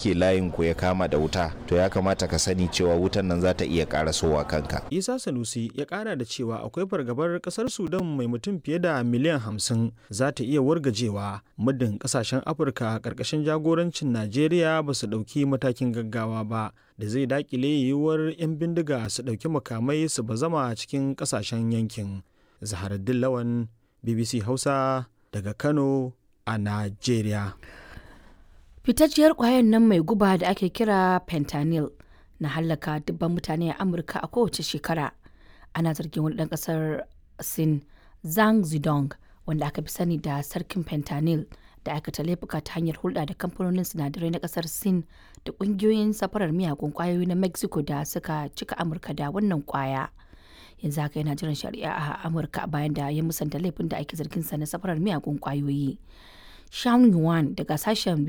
kake layin ku ya kama da wuta to ya kamata ka sani cewa wutan nan za ta iya karasowa kanka isa sanusi ya kara da cewa akwai fargabar kasar sudan mai mutum fiye da miliyan hamsin za ta iya wargajewa muddin kasashen afirka karkashin jagorancin najeriya ba su ɗauki matakin gaggawa ba da zai dakile yiwuwar 'yan bindiga su ɗauki makamai su bazama cikin kasashen yankin zaharaddin lawan bbc hausa daga kano a najeriya fitacciyar kwayan nan mai guba da ake kira fentanyl na hallaka dubban mutane a amurka a kowace shekara ana zargin wani ɗan ƙasar sin zhang zidong wanda aka fi sani da sarkin fentanyl da aikata laifuka ta hanyar hulɗa da kamfanonin sinadarai na ƙasar sin da ƙungiyoyin safarar miyagun ƙwayoyi na mexico da suka cika amurka da wannan ƙwaya yanzu haka yana jiran shari'a a amurka bayan da ya musanta laifin da ake zargin sa na safarar miyagun ƙwayoyi Sean Yuan daga sashen